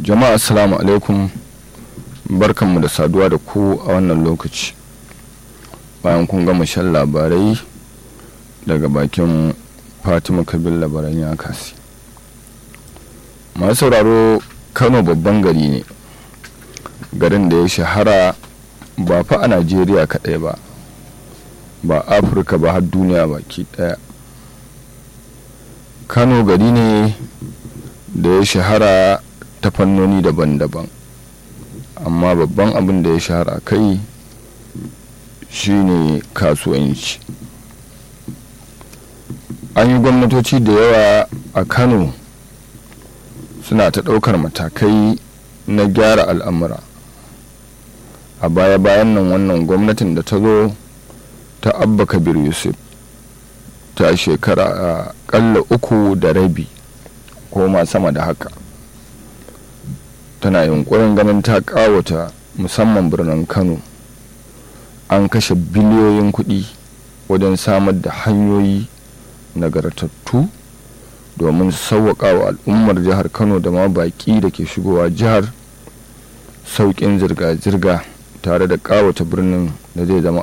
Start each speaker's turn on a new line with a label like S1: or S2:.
S1: jama'a assalamu alaikum barkanmu da saduwa da ku a wannan lokaci bayan kun gama shan labarai daga bakin fatima kabir labaran ya kasi masu sauraro kano babban gari ne garin da ya shahara ba fa a najeriya kaɗai ba ba afirka ba har duniya baki ɗaya kano gari ne da ya shahara ta fannoni daban-daban amma babban abin da ya shahara kai shine kasuwanci an yi gwamnatoci da yawa a kano suna ta ɗaukar matakai na gyara al'amura a baya-bayan nan wannan gwamnatin da ta zo ta abba kabir yusuf ta shekara a ƙalla uku da rabi ko ma sama da haka tana yunkurin ganin ta ƙawata musamman birnin kano an kashe biliyoyin kuɗi wajen samar da hanyoyi nagartattu domin sauwaƙa wa al'ummar jihar kano da ma baƙi da ke shigowa jihar sauƙin zirga-zirga tare da ƙawata birnin da zai zama